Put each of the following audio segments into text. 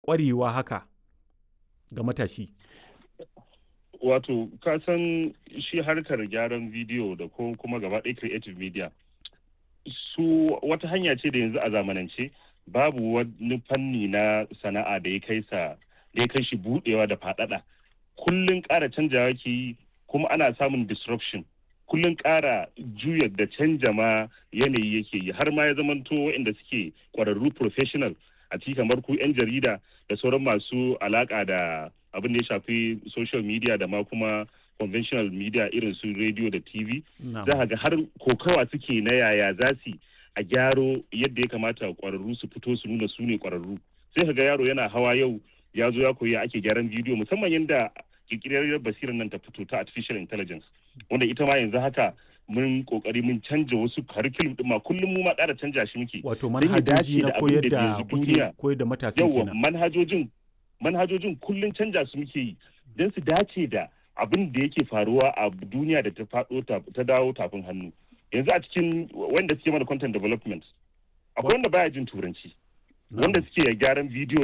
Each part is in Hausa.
ƙwarewa haka ga matashi wato ka san shi harkar gyaran bidiyo da ko kuma gaba ɗaya creative media su wata hanya ce da yanzu a zamanance babu wani fanni na sana'a da ya kai sa da ya kai shi budewa da faɗaɗa kullun ƙara canjawa ke yi kuma ana samun disruption kullun ƙara juya da canja ma yanayi yake yi har ma ya zamanto waɗanda suke ƙwararru professional a ciki kamar ku 'yan jarida da sauran masu alaƙa da abin da ya shafi social media da ma kuma conventional media irin su radio da tv za ga har kokawa suke na yaya za su a gyaro yadda ya kamata kwararru su fito su nuna su ne kwararru sai ka ga yaro yana hawa yau ya zo ya koyi ake gyaran bidiyo musamman yadda kirkirar basirar nan ta fito ta artificial intelligence wanda ita ma yanzu haka mun kokari mun canja wasu curriculum din ma kullum mu ma ƙara canja shi muke wato manhajoji na koyar da kuke koyar da matasa kenan manhajojin manhajojin kullum canja su muke yi don su dace da abin da yake faruwa a duniya da ta faɗo ta dawo tafin hannu yanzu a cikin wanda suke mana content development akwai wanda baya jin turanci wanda suke gyaran bidiyo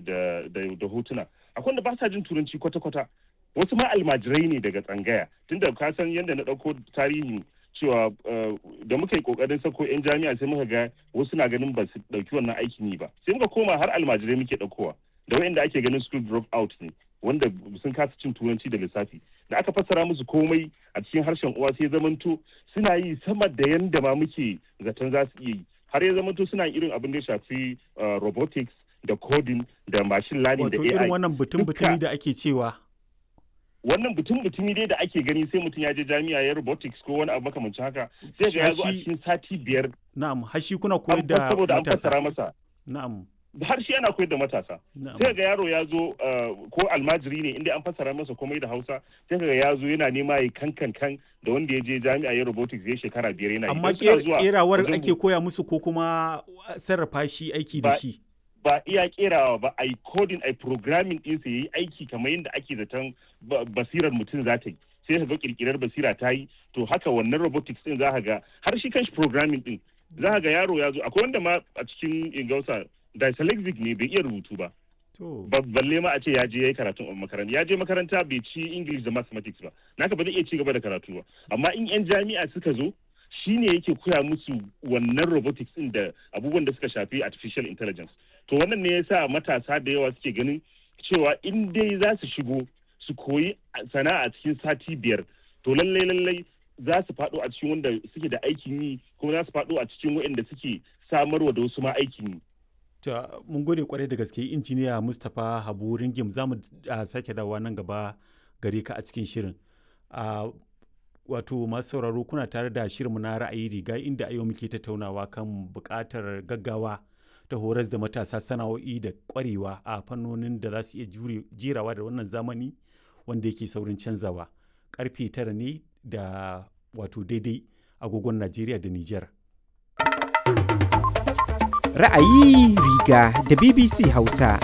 da hotuna akwai wanda ba sa jin turanci kwata-kwata wasu ma almajirai ne daga tsangaya tunda ka san yadda na ɗauko tarihi cewa da muka yi kokarin sako 'yan jami'a sai muka ga wasu na ganin ba su ɗauki wannan aikin yi ba sai muka koma har almajirai muke ɗaukowa da wayanda ake ganin school drop out ne wanda sun kasa cin turanci da lissafi da aka fassara musu komai a cikin harshen uwa sai zamanto suna yi sama da yanda ma muke zaton za su iya yi har ya zamanto suna irin abin da ya shafi robotics da coding da machine learning da AI irin wannan butun butumi da ake cewa wannan butun butumi dai da ake gani sai mutum ya je jami'a ya robotics ko wani abu makamancin haka sai ga ya zo a cikin sati biyar na'am har shi kuna koyar da saboda an fassara masa na'am har shi ana koyar da matasa sai ga yaro ya zo ko almajiri ne inda an fassara masa komai da hausa sai ga ya zo yana nema ya kankan kan da wanda ya je jami'a ya robotics ya shekara biyar yana amma kerawar ake koya musu ko kuma sarrafa shi aiki da shi ba iya kerawa ba a yi coding a programming ɗinsa ya yi aiki kamar yadda ake zaton basirar mutum za ta yi sai ka ga kirkirar basira ta yi to haka wannan robotics din za ka ga har shi kanshi programming din za ka ga yaro ya zo akwai wanda ma a cikin ingausa dyslexic ne bai iya rubutu ba balle ma a ce ya je ya yi karatun makaranta ya je makaranta bai ci english da mathematics ba naka ba zai iya ci gaba da karatu ba amma in yan jami'a suka zo shine yake koya musu wannan robotics din da abubuwan da suka shafi artificial intelligence to wannan ne yasa matasa da yawa suke ganin cewa in dai za su shigo su koyi sana'a cikin sati biyar to lallai lallai za su faɗo a cikin wanda suke da aikin yi kuma za su faɗo a cikin waɗanda suke samarwa da wasu ma aikin yi ta mun gode kwarai da gaske injiniya mustapha habu ringim za mu sake dawowa nan gaba gare ka a cikin shirin wato masu sauraro kuna tare da shirinmu na ra'ayi riga inda a yau muke tattaunawa kan buƙatar gaggawa ta horas da matasa sana'o'i da ƙwarewa a fannonin da za su iya jerawa da wannan zamani wanda yake saurin canzawa karfe tara ne da wato daidai agogon najeriya da niger ra'ayi riga da bbc hausa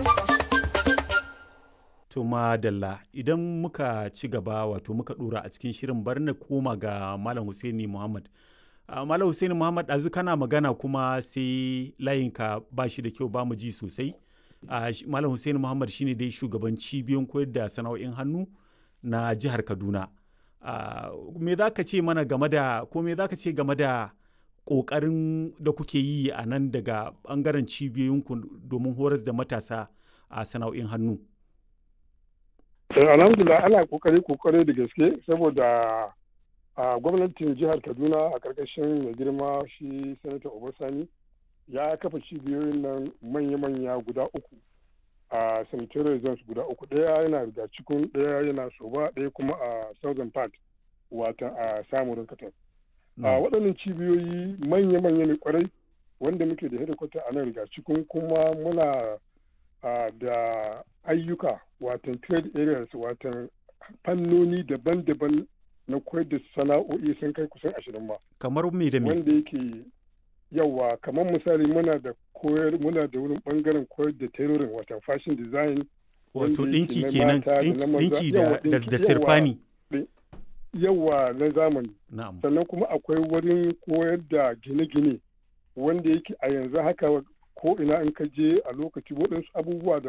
to madalla idan muka ci gaba wato muka dora a cikin shirin bar na koma ga malam Husaini Muhammad uh, malam Husaini Muhammad ɗazu kana magana kuma sai layinka ba shi da kyau ba mu ji sosai uh, malam Husaini Muhammad shine dai shugaban cibiyoyin koyar da sana'o'in hannu na jihar Kaduna uh, me za ka ce mana game da ko me za ka ce game da ƙoƙarin da kuke yi a nan daga ɓangaren cibiyoyinku domin horas da matasa a sana'o'in hannu alhamdulillah ana kokari kokari da gaske saboda a gwamnatin jihar kaduna a karkashin mai girma shi sanata obasani ya kafa cibiyoyin nan manya-manya guda uku a sanitary zones guda uku ɗaya yana riga cikin ɗaya yana soba ɗaya kuma a southern part wata a samurin katar a waɗannan cibiyoyi manya-manya ne kwarai wanda muke da hedikwata a nan riga cikin kuma muna da ayyuka watan trade areas watan fannoni daban-daban na koyar da sana'o'i sun kai kusan ashirin ma. Kamar me da me? Wanda yake yawa kamar misali muna da koyar muna da wurin bangaren koyar da tailoring watan fashion design. Wato ɗinki kenan ɗinki da sirfani. Yawa na zamani. Na'am. Sannan kuma akwai wurin koyar da gine-gine wanda yake a yanzu haka ko ina in ka je a lokaci waɗansu abubuwa da